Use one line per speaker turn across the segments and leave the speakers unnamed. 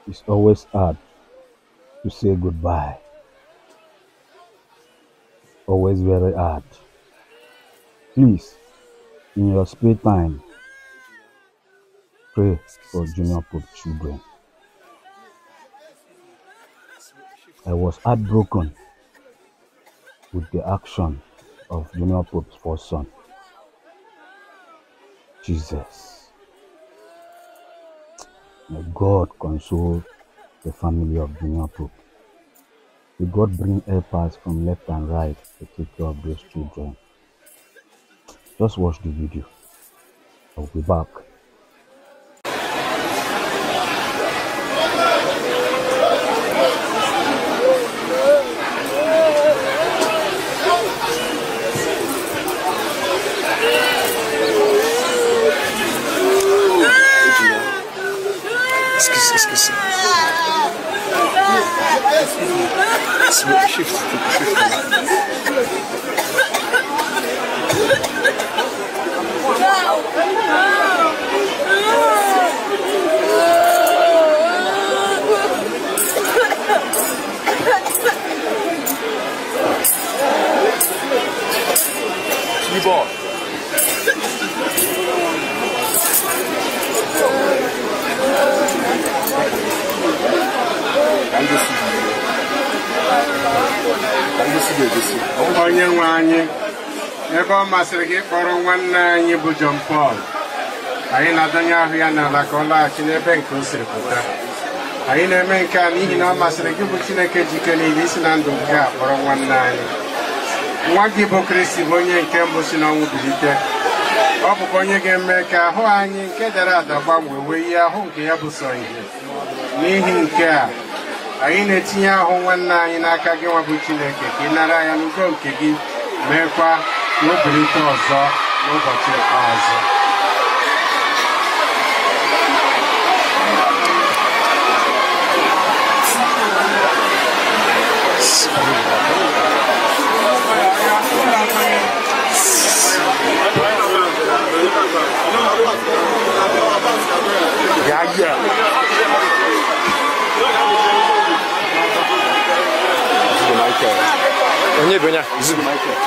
It's always hard to say goodbye. Always very hard. Please, in your spare time, pray for Junior Pope children. I was heartbroken with the action of Junior Pope's first son, Jesus. May God console the family of Junior Pope. May God bring helpers from left and right to take care of those children. Just watch the video. I'll be back.
Excuse, excuse. Shift, shift. Keyboard. Ka ndị si ka ndị si ga-egosi.
onye nwe anyị ebe ọ masịrị gị kpọrọ nwanne anyị bụ John Paul anyị na-adọnye ahụ ya n'ala ka ọ laghachi n'ebe nke o siri pụta anyị na-eme nke a n'ihi na ọ masịrị gị bụ Chineke jike niile isi na ndụ nke a kpọrọ nwanne anyị nwa gị bụ Kristi bụ onye nke mbụ si n'ọnwụ bilite ọ bụkwa onye ga-eme ka ahụ anyị nke dara ada gbanwee wee ihe ahụ nke ya bụ sọ ihe n'ihi nke a anyị na-etinye ahụ nwanne anyị n'aka gị nwa bụ Chineke ka ị nara ya n'ugo nke gị meekwa ka o bilite ọzọ n'ụbọchị ikpeazụ
Ya ya. Zugo Michael. Onye bụ onye a? Zugo Michael.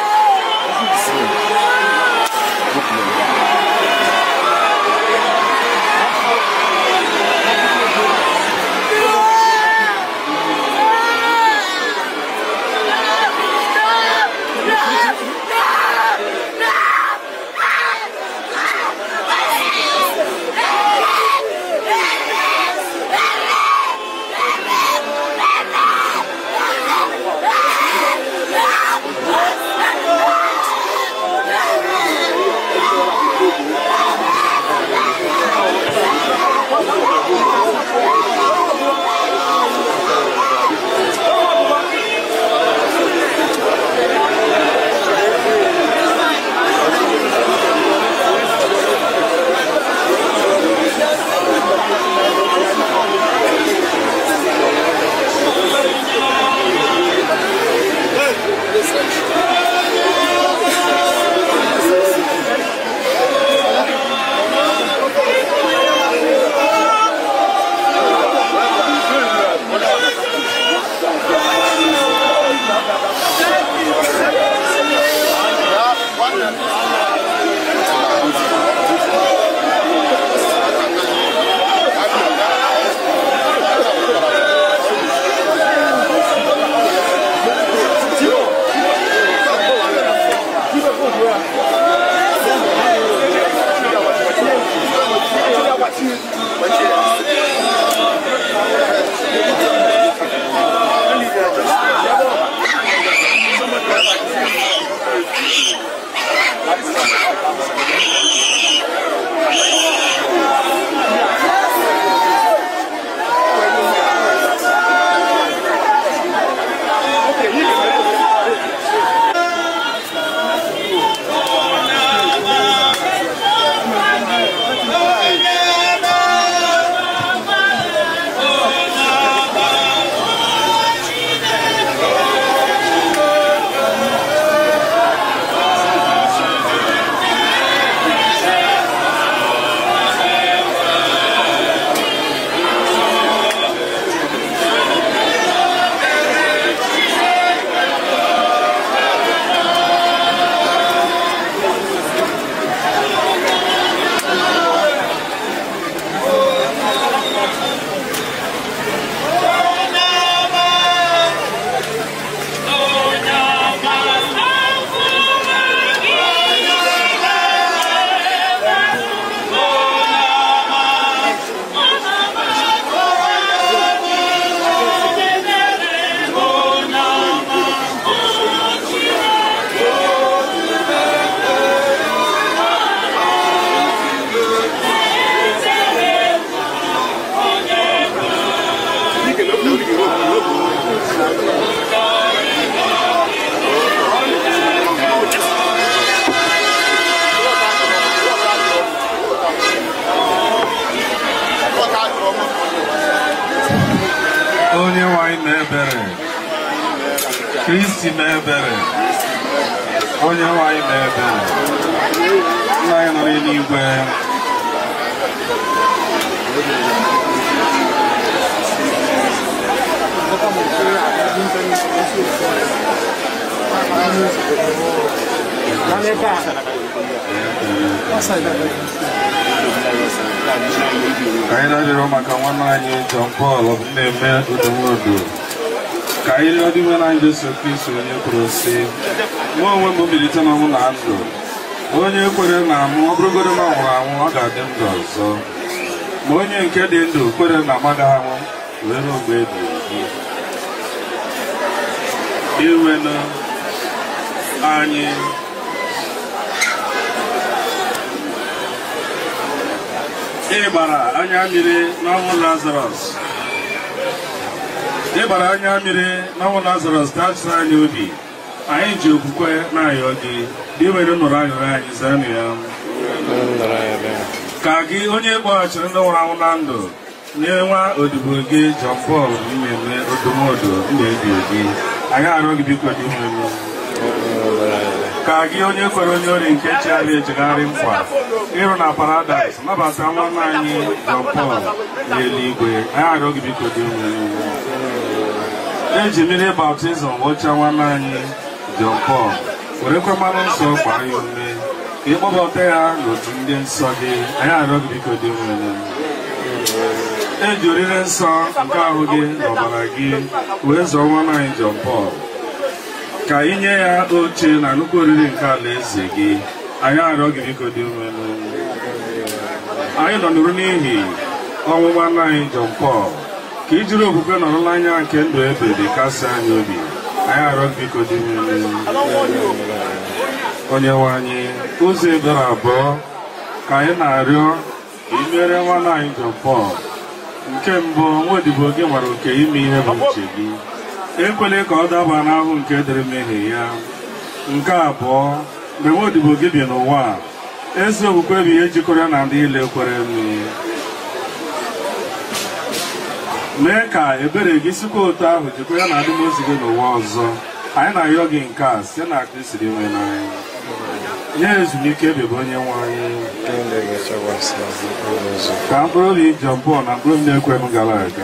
onye nwanyị na-ebere kristi na-ebere onye nwanyị na-ebere nna anyị nọ n'eluigwe ka anyị na-arịọrọ maka nwanne anyị John Paul na-eme udomodo ka anyị rịọ dị nwere anyị Jesu Kristo onye kwuru sị mụ onwe m mbilite n'ọnwụ na ndụ onye kwere na mụ ọ bụrụgodo na ọ nwụrụ anwụ ọ ga-adị ndụ ọzọ ma onye nke dị ndụ kwere na amaghị anwụ wee ruo mgbe ebighị ebi iwenụ anyị ịgbara anya mmiri n'ọnwụ lazarus ịgbara anya mmiri n'ọnwụ lazarus dachiri anyị obi anyị ji okwukwe na-ayọ gị dị were nụrụ ayọrọ anyị zanụ ya ka gị onye kpọghachiri ndị nwụrụ anwụ na ndụ nye nwa odibo gị John Paul mmemme odomodo ndụ ebi ebi anyị arịọ gị biko dị nwere ka gị onye kwere onye ori nke chigharị echegharị nkwa ịrụ na paradaịs nabata nwanne anyị John Paul n'eluigwe anyị arịọ gị biko dị nwere eji mmiri baptizim wụcha nwanne anyị John Paul werekwa mmanụ nsọ gbaa ya ume ka ịkpọbata ya n'otu ndị nsọ gị anyị arịọ gị biko dị nwere eji orire nsọ nke ahụ gị n'ọbara gị wee zọọ nwanne anyị John Paul ka ị nye ya oche na nnukwu oriri nke alaeze gị anyị arịọ gị biko dị nwere anyị nọ nụrụ n'ihi ọnwụ nwanne anyị John Paul ka i jiri okwukwe nọrụla anya nke ndụ ebe dị kasị anyị obi anyị arịọ gị biko dị nwere onye nwe anyị ụzọ ebere abụọ ka anyị na-arịọ ka ị mere nwanne anyị John Paul nke mbụ nwa odibo gị nwere oke ime ihe bụ uche gị ekwela ka ọ daba n'ahụ nke dịrị mmehie ya nke abụọ mgbe nwa odibo gị bi n'ụwa a, ezi okwukwe bụ ihe jikọrọ ya na ndị ile kwere mmiri mee ka ebere gị sikwa otu ahụ jikọ ya na adịmozi gị n'ụwa ọzọ anyị na-ayọ gị nke a site na Kristi dị nwe n'anya nye ezumike ebe bụ onye nwe anyị ka mkpụrụ obi John Paul na mkpụrụ obi na-ekwe m gara aga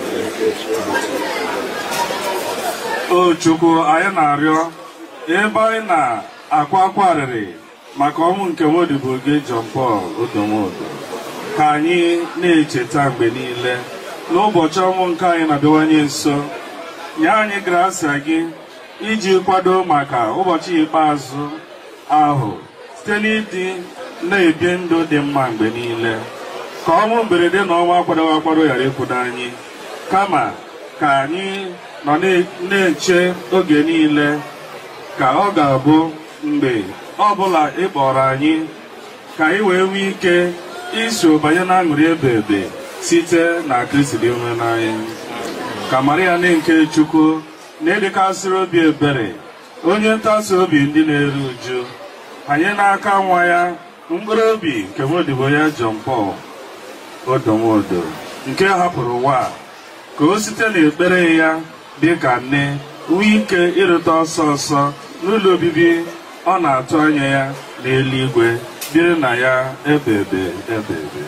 o Chukwu anyị na-arịọ ebe anyị na-akwa akwa arịrị maka ọnwụ nke nwodibo gị John Paul odomodo ka anyị na-echeta mgbe niile n'ụbọchị ọnwụ nke anyị na-abịawanye nso nye anyị grasia gị iji kwado maka ụbọchị ikpeazụ ahụ site n'ịdị na-ebi ndụ dị mma mgbe niile ka ọnwụ mberede na ọnwa akwadoghị akwado ghara ịkwụdo anyị kama ka anyị nọ na-eche oge niile ka ọ ga-abụ mgbe ọbụla ị kpọrọ anyị ka anyị wee nwee ike iso banye na aṅụrị ebe ebe site na Kristi dị nwe n'anyị ka Maria nne nke Chukwu na-edekasịrị obi ebere onye ntasi obi ndị na-eru uju anyị n'aka nwa ya mkpụrụ obi nke nwodibo ya John Paul odomodo nke hapụrụ ụwa ka o site n'ekpere ya dị ka nne nwee ike ịrụta ọsọ ọsọ n'ụlọ obibi ọ na-atụ anya ya n'eluigwe biri na ya ebebe ebebe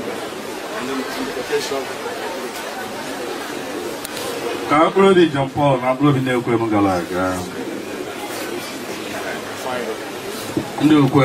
ka mkpụrụ obi John Paul na mkpụrụ obi na-ekwe m gara aga ndị okwe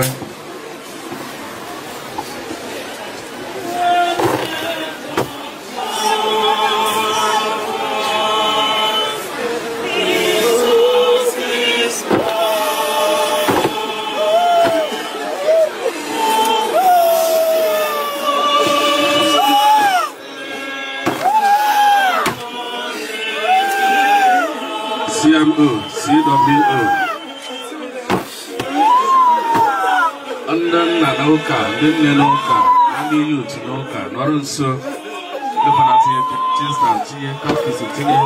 CMO, CWO ndị nna n'ụka ndị nne n'ụka na ndị yut n'ụka nọrọ nso dịbana tinye tista tinye katkisi tinye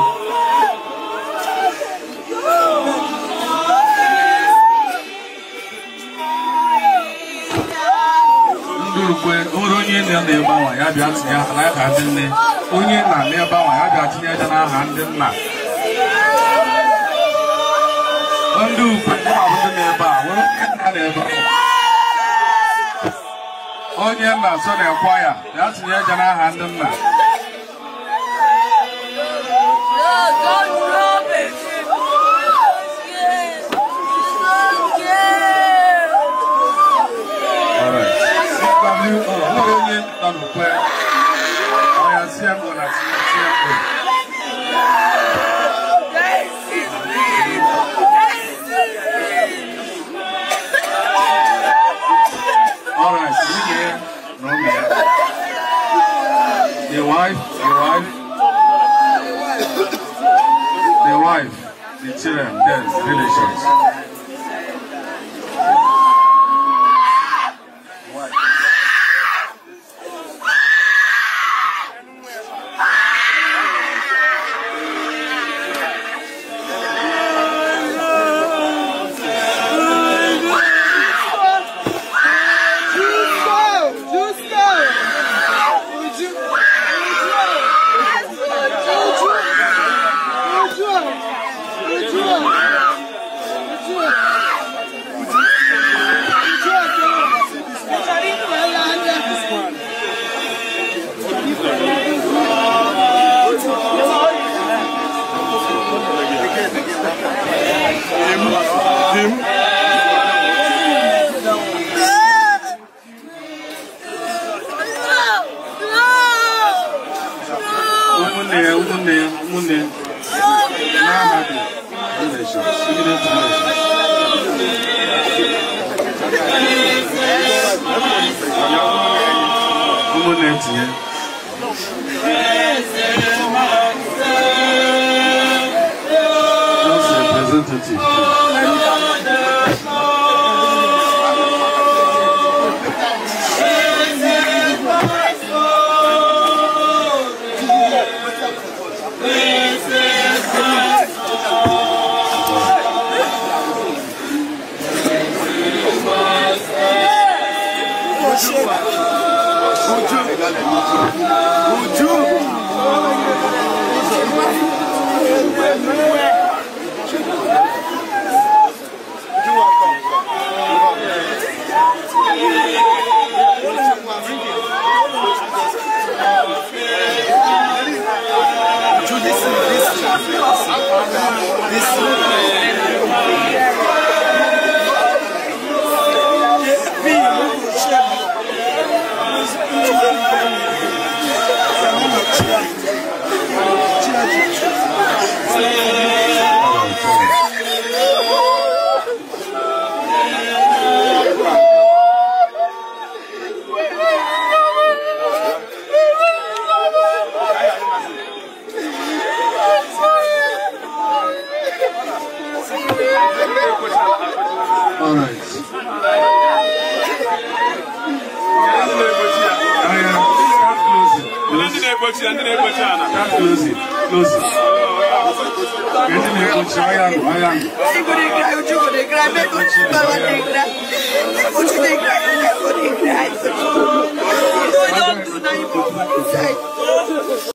ndị rukwe o nwere onye nne na ebe anwa ya bịa tinye aha n'aha ndị nne onye nna n'ebe anwa ya bịa tinye aja n'aha ndị nna ndị ukwe ndị ma bụ ndị na-ebe a nwere onye nna na-ebe a onye nna so na-ekwa ya bịa tinye aja n'aha ndị nna Alright. CW, oh, nwere onye nọ n'ukwe ọ ya CMO na CMO Alright, nwunye na ụmụ ya. The wife, the wife, the wife, the children, then relations. ụmụnne ya ụmụnne ya ụmụnne ya n'aha dị relations immediate relations ụmụnne tinye just representative All right. Aya, start closing.
Ndị na-egbochi ya, ndị na-egbochi ya na.
Start closing. Closing. Ndị na-ekpochi aya nụ, aya nụ.
Don't do that. You don't do that.